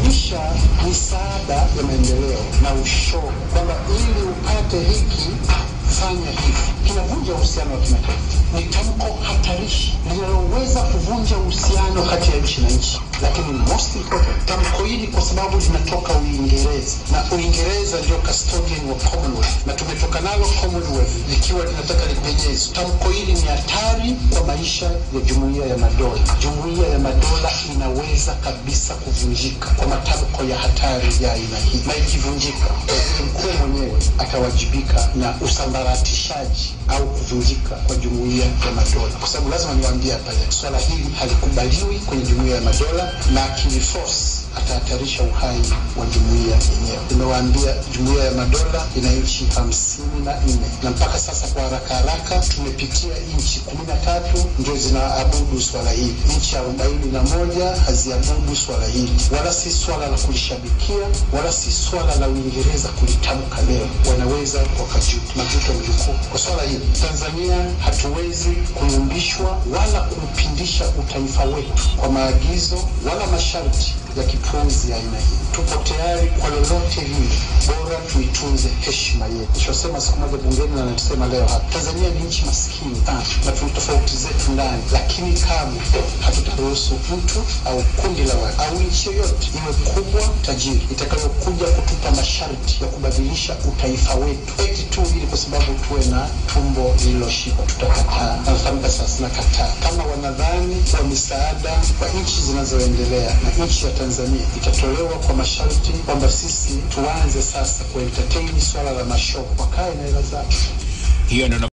kupitisha misaada ya maendeleo na ushuru, kwamba ili upate hiki fanya hivi, kinavunja uhusiano wa kimataifa. Ni tamko hatarishi linaloweza kuvunja uhusiano kati ya nchi na nchi. Lakini most important, tamko hili kwa sababu linatoka Uingereza na Uingereza ndio custodian wa Commonwealth na tumetoka nalo Commonwealth likiwa linataka lipenyezwe. Tamko hili ni hatari kwa maisha ya jumuiya ya madola. Jumuiya ya madola inaweza kabisa kuvunjika kwa matamko ya hatari ya aina hii, na ikivunjika, waziri mkuu mwenyewe atawajibika na usambaratishaji au kuvunjika kwa jumuiya ya madola, kwa sababu lazima niwaambie hapa, swala hili halikubaliwi kwenye jumuiya ya madola na akiliforce atahatarisha uhai wa jumuiya yenyewe. Nimewaambia jumuiya ya madola ina nchi hamsini na nne na mpaka sasa kwa haraka haraka tumepitia nchi kumi na tatu ndio zinaabudu swala hili. Nchi arobaini na moja haziabudu swala hili, wala si swala la kulishabikia, wala si swala la Uingereza kulitamka leo. Wanaweza wakajuta majuto mjukuu kwa swala hili. Tanzania hatuwezi kuyumbishwa wala kuupindisha utaifa wetu kwa maagizo wala masharti ya kipuuzi ya aina hii. Tupo tayari kwa lolote lile, bora tuitunze heshima yetu. Nishosema siku moja bungeni na nasema leo hapa, Tanzania ni nchi maskini sana na tuna tofauti zetu ndani, lakini kamwe hatutaruhusu mtu au kundi la watu au nchi yoyote iwe kubwa tajiri itakayokuja kutupa masharti ya kubadilisha utaifa wetu eti tu ili kwa sababu tuwe na tumbo lililoshiba. Tutakataa. Natamka sasa, nakataa. Kama wanadhani kwa misaada kwa nchi zinazoendelea na nchi ya Tanzania itatolewa kwa masharti kwamba sisi tuanze sasa kuentertain swala la mashopo, wakae na hela zao. Hiyo ndio